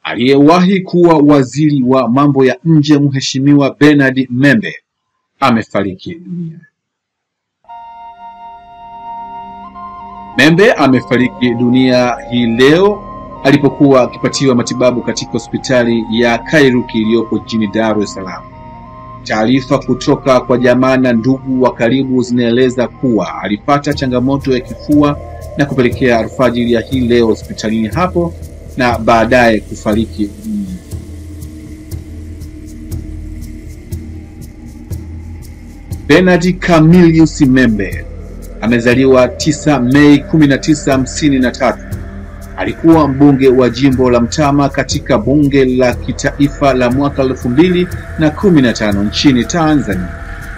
Aliyewahi kuwa waziri wa mambo ya nje Mheshimiwa Bernard Membe amefariki dunia. Membe amefariki dunia hii leo alipokuwa akipatiwa matibabu katika hospitali ya Kairuki iliyopo jijini Dar es Salaam. Taarifa kutoka kwa jamaa na ndugu wa karibu zinaeleza kuwa alipata changamoto ya kifua na kupelekea alfajiri ya hii leo hospitalini hapo na baadaye kufariki dunia. Bernard Camillus Membe amezaliwa 9 Mei 1953. Alikuwa mbunge wa jimbo la Mtama katika bunge la kitaifa la mwaka elfu mbili na kumi na tano nchini Tanzania.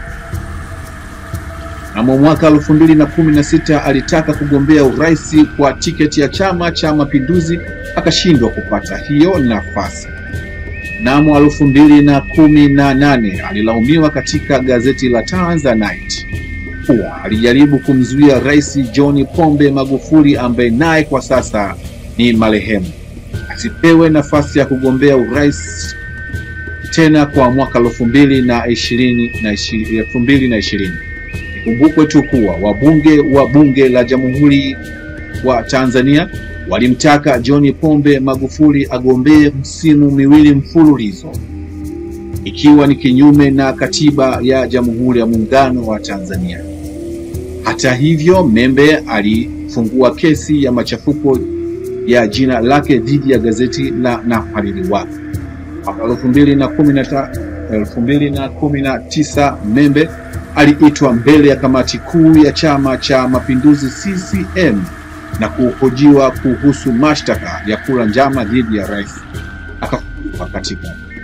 Mnamo mwaka elfu mbili na kumi na sita alitaka kugombea urais kwa tiketi ya Chama cha Mapinduzi akashindwa kupata hiyo nafasi. Mnamo elfu mbili na kumi na nane alilaumiwa katika gazeti la Tanzanite kuwa alijaribu kumzuia Rais John Pombe Magufuli ambaye naye kwa sasa ni marehemu asipewe nafasi ya kugombea urais tena kwa mwaka elfu mbili na ishirini na elfu mbili na ishirini. Ikumbukwe tu kuwa wabunge wa bunge la Jamhuri wa Tanzania walimtaka John Pombe Magufuli agombee msimu miwili mfululizo ikiwa ni kinyume na katiba ya Jamhuri ya Muungano wa Tanzania. Hata hivyo, Membe alifungua kesi ya machafuko ya jina lake dhidi ya gazeti la na mhariri wake. Mwaka elfu mbili na kumi na ta- elfu mbili na kumi na tisa Membe aliitwa mbele ya kamati kuu ya Chama cha Mapinduzi CCM na kuhojiwa kuhusu mashtaka ya kula njama dhidi ya rais, akafukuzwa katika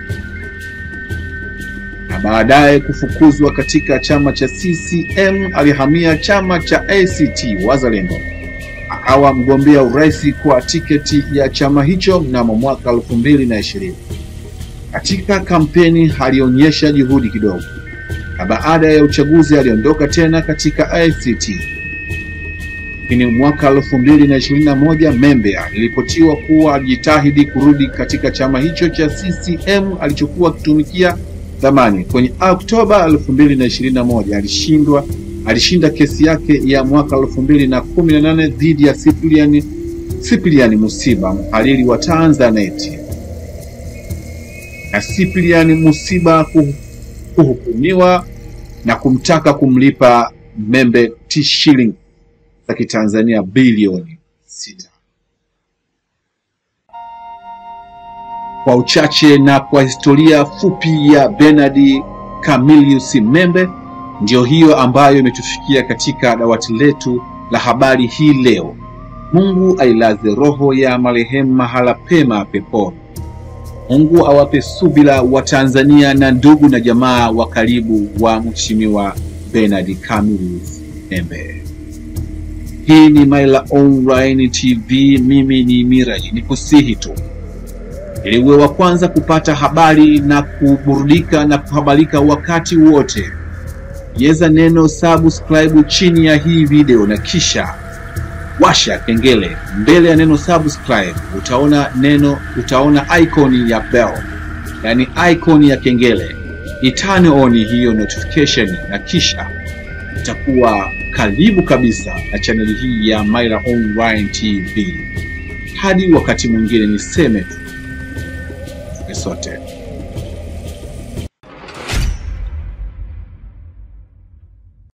na baadaye kufukuzwa katika chama cha CCM. Alihamia chama cha ACT Wazalendo, akawa mgombea urais kwa tiketi ya chama hicho mnamo mwaka elfu mbili na ishirini. Katika kampeni alionyesha juhudi kidogo, na baada ya uchaguzi aliondoka tena katika ACT. Lakini mwaka elfu mbili na ishirini na moja Membe aliripotiwa kuwa alijitahidi kurudi katika chama hicho cha CCM alichokuwa akitumikia zamani. Kwenye Oktoba 2021 alishindwa alishinda kesi yake ya mwaka 2018 dhidi ya Cyprian Cyprian Musiba, mhariri wa Tanzanite, na Cyprian Musiba kuhu- kuhukumiwa na kumtaka kumlipa Membe t shilling za Kitanzania bilioni sita. Kwa uchache na kwa historia fupi ya Bernard Camillus Membe, ndiyo hiyo ambayo imetufikia katika dawati letu la habari hii leo. Mungu ailaze roho ya marehemu mahala pema peponi. Mungu awape subira wa Tanzania na ndugu na jamaa wa karibu wa Mheshimiwa Bernard Camillus Membe. Hii ni Maila Online TV, mimi ni Miraji, nikusihi tu ili uwe wa kwanza kupata habari na kuburudika na kuhabarika wakati wote, bonyeza neno subscribe chini ya hii video na kisha washa kengele. Mbele ya neno subscribe utaona neno, utaona icon ya bell, yani icon ya kengele. Itane on hiyo notification na kisha utakuwa karibu kabisa na chaneli hii ya Maila Online TV. Hadi wakati mwingine, niseme tu tuke sote